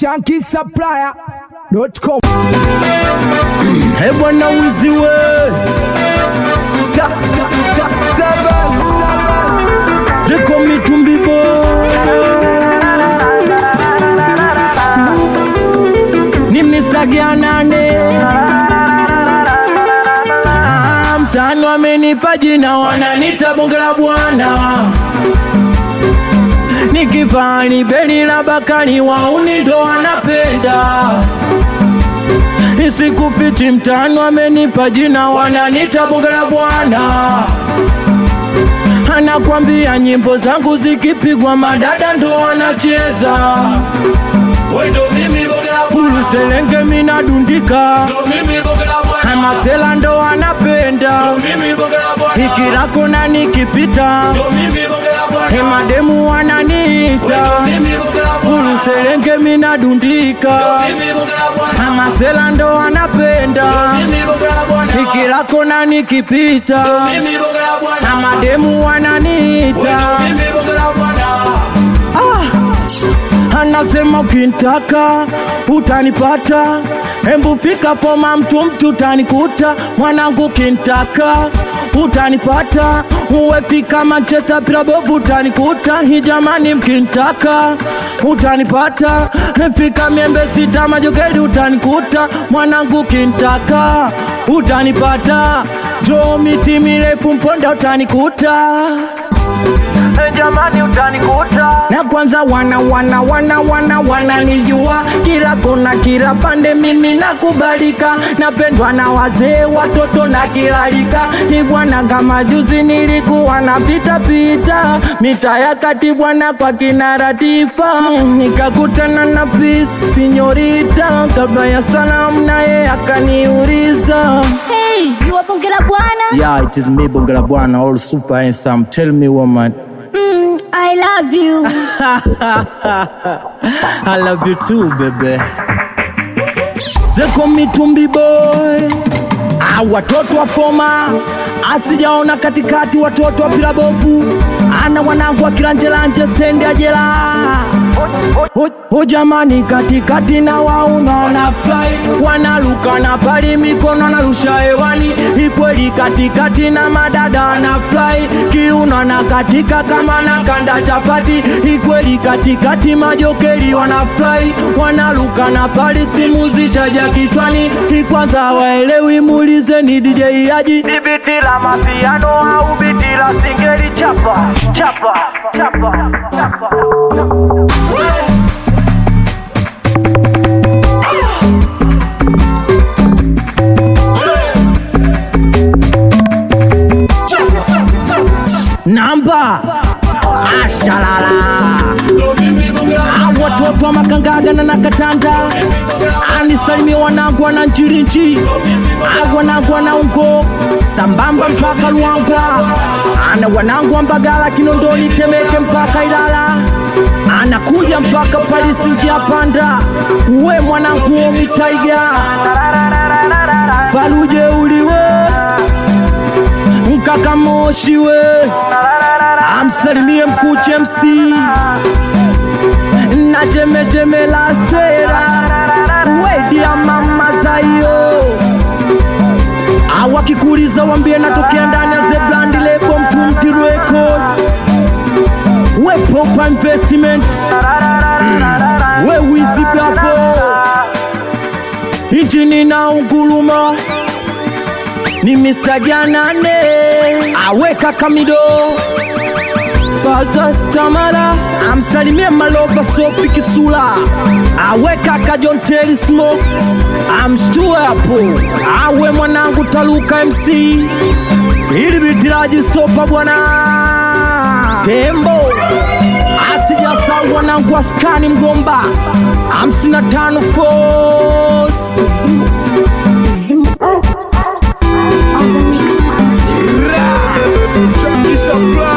shankisupplier.com. Hey bwana wizi we Jeko mitumbi Ni Mr. nane Ah, mtani wamenipa jina wananita bonge la bwana Nikipani beni la bakani wauni ndo wanapenda Isikufichi mtani wamenipa jina wananita bonge la bwana Anakwambia nyimbo zangu zikipigwa madada ndo wanacheza Wendo mimi bonge la Fulu selenge minadundika Ndo mimi bonge la bwana Amasela ndo wanapenda Ndo mimi bonge la bwana Ikirako na nikipita Ndo mimi bonge la bwana Hemademu wananiita Ndo mimi bonge la Fulu bwana selenge minadundika Ndo mimi bonge la bwana Amasela ndo wanapenda Mimi bonge la bwana Ikirako na nikipita Mimi bonge la bwana na mademu wananiita Mimi bonge la bwana ah, anasema ukintaka utanipata, hembu fika poma mtu mtu utanikuta, mwanangu ukintaka utanipata, uwe fika Manchester Pirabovu utanikuta, hii jamani mkintaka utanipata, fika miembe sita majogeli utanikuta, mwanangu ukintaka utanipata, jo miti mirefu mponda utanikuta jamani utanikuta na kwanza wana wana wana wana wananijua kila kona kila pande mimi nakubalika napendwa na wazee watoto na kilalika ni bwana kama juzi nilikuwa napita pita mita ya kati bwana kwa kina Ratifa nikakutana na Peace sinyorita kabla ya salamu naye akaniuliza Hey, you are bonge la bwana? Yeah, it is me Bongela Bwana, all super handsome. Tell me woman. Mm, I love you. I love you too, baby. Zeko mitumbi boy. Ah, watoto wa foma asijaona katikati, watoto wa pilabovu ana wanangu wa kilanjelanje stendi ya jela Ho- ho jamani, katikati na wauna wanafly wanaluka na pali mikono narusha hewani, ikweli katikati na madada wanafly kiuno na katika kama na kanda chapati, ikweli katikati majokeli wanafly wanaluka na pali stimu zishaja kichwani, ikwanza waelewi muulizeni DJ Haji ni biti la mapiano au biti la singeli chapa chapa chapa chapa namba ashalala Ndo mimi bonge la Ah, watoto wa makangaga na nakatanda anisalimie wanangu wana nchilinchi Ah, wanangu wana ungo sambamba mpaka Luangwa ana wanangu wa Mbagala Kinondoni Temeke mpaka Ilala anakuja mpaka Palisi njia panda uwe mwanangu omitaiga faluje uliwe mkaka moshi we amsalimie mkuche MC na chemecheme la stera wedi ya mama zayo awakikuliza wambie natokea ndani ya zeblandi lebo mtumti record we proper investment mm. we wizi blapo injini na unguluma ni Mr. Janane aweka kamido Faza Stamara amsalimie Malova Sofi Kisula aweka kajonteli smoke amshtue hapo awe mwanangu Taluka MC ili bitiraji stopa bwana Tembo asijasau wanangu askani mgomba hamsini na tano force On the mix. Chunky supply